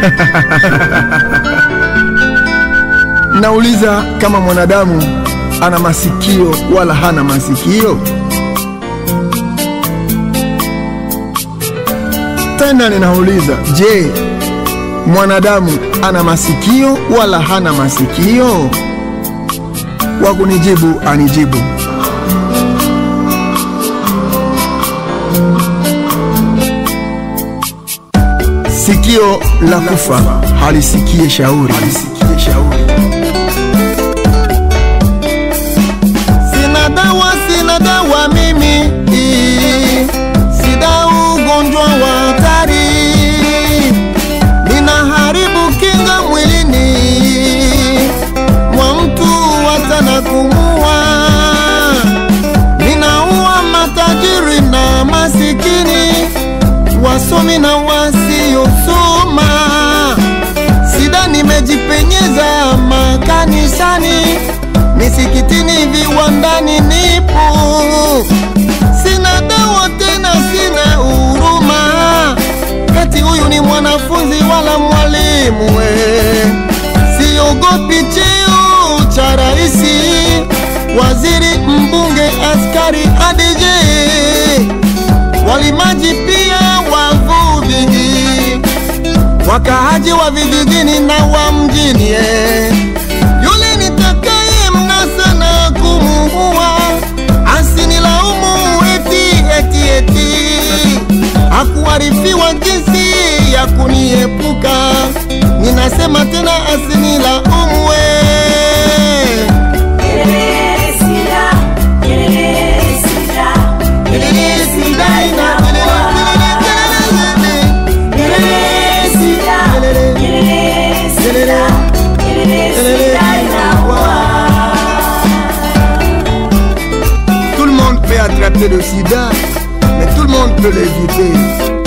Nauliza kama mwanadamu ana masikio wala hana masikio? Tena ninauliza, je, mwanadamu ana masikio wala hana masikio? Wa kunijibu anijibu. Sikio la kufa halisikie shauri. Sina dawa, sina dawa mimi, sida ugonjwa wa hatari, ninaharibu kinga mwilini mwa mtu watana kumua, ninaua matajiri na masikini, wasomi na wasiosoma. Sida nimejipenyeza makanisani, misikitini, viwandani nipo. Sina dawa tena, sina huruma, kati huyu ni mwanafunzi wala mwalimu we. Siogopi cheo cha raisi, waziri, mbunge, askari, ADJ, walimaji pia wavuvi wakaaji wa vijijini na wa mjini eh. Yule nitakaye mnasa na kumuua asinilaumu eti eti eti, hakuarifiwa jinsi ya kuniepuka. Ninasema tena asinilaumu eh. Sida ina- Tout le monde peut attraper le sida, mais tout le monde peut l'éviter.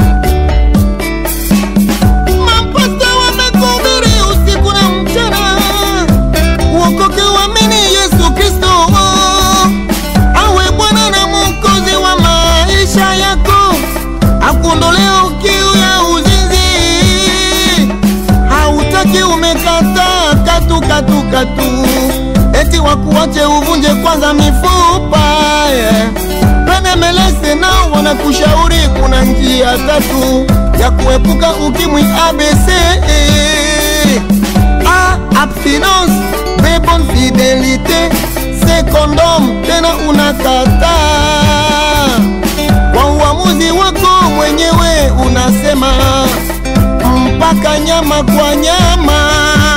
Mapasta wamekuhubiri usiku na mchana, uokoke uamini Yesu Kristo awe Bwana na Mwokozi wa maisha yako, akuondolee kiu ya uzinzi. Hautaki umekataa katu katu katu, eti wakuache uvunje kwanza mifupa yeah. Penemelese nao wanakushauri kuna njia tatu ya kuepuka ukimwi ABC. A. Abstinence, B. Bonne fidelite, C. Condom, tena unakataa kwa uamuzi wako mwenyewe unasema mpaka nyama kwa nyama.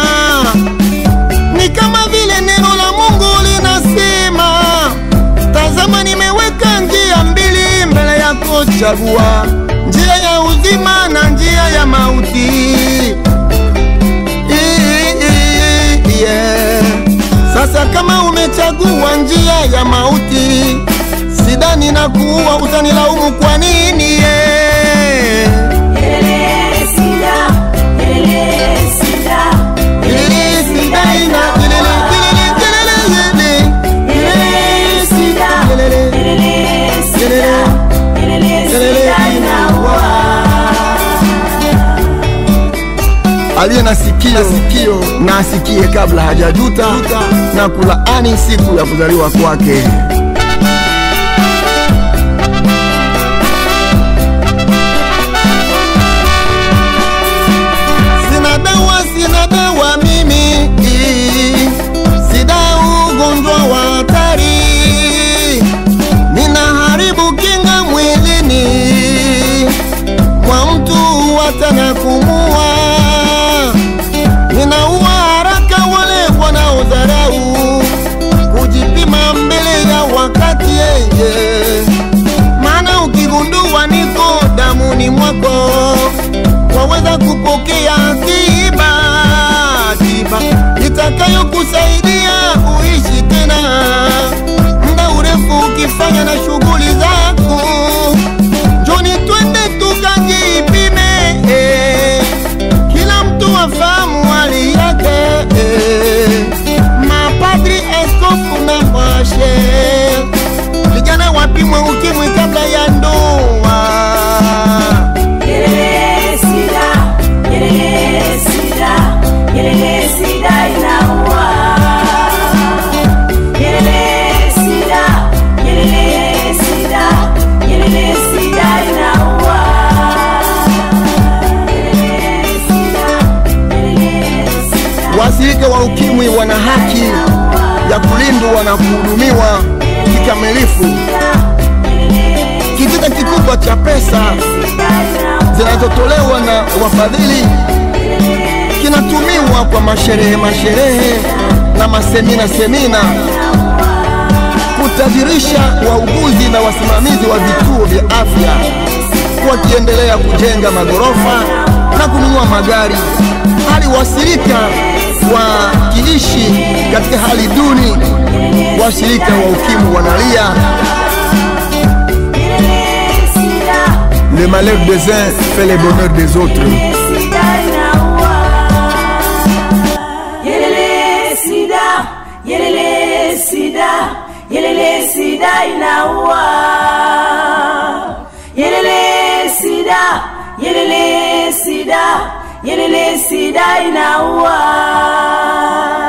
Ni kama vile neno la Mungu linasema, tazama, nimeweka njia mbili mbele yako, chagua njia ya uzima na njia ya mauti. I- i- yeah. Sasa kama umechagua njia ya mauti, sidani na kuua, utanilaumu kwa nini? yeah. Ilili, sida ina- ilili, ilili, ilili, ilili. Ilili, inaua. Aliye na sikio, sikio na asikie kabla hajajuta na kulaani siku ya kuzaliwa kwake. Sina dawa, sina dawa mimi, sida ugonjwa wa hatari, ninaharibu kinga mwilini mwa mtu watana kumua, ninaua haraka wale wanaodharau kujipima mbele ya wakati yeye, maana ukigundua niko damuni mwako waweza kupokea tiba tiba itakayokusaidia uishi tena muda urefu ukifanya na shughuli zako. Njoni twende tukajipime, eh, kinatumiwa kikamilifu. Kitita kikubwa cha pesa zinazotolewa na wafadhili kinatumiwa kwa masherehe masherehe na masemina semina kutajirisha wauguzi na wasimamizi wa vituo vya afya wakiendelea kujenga magorofa na kununua magari hali wasirika wakiishi katika hali duni washirika wa ukimwi wanalia le malheur des uns fait le bonheur des autres Yelele sida, yelele sida, yelele sida inaua. Yelele sida, yelele sida, yelele sida inaua.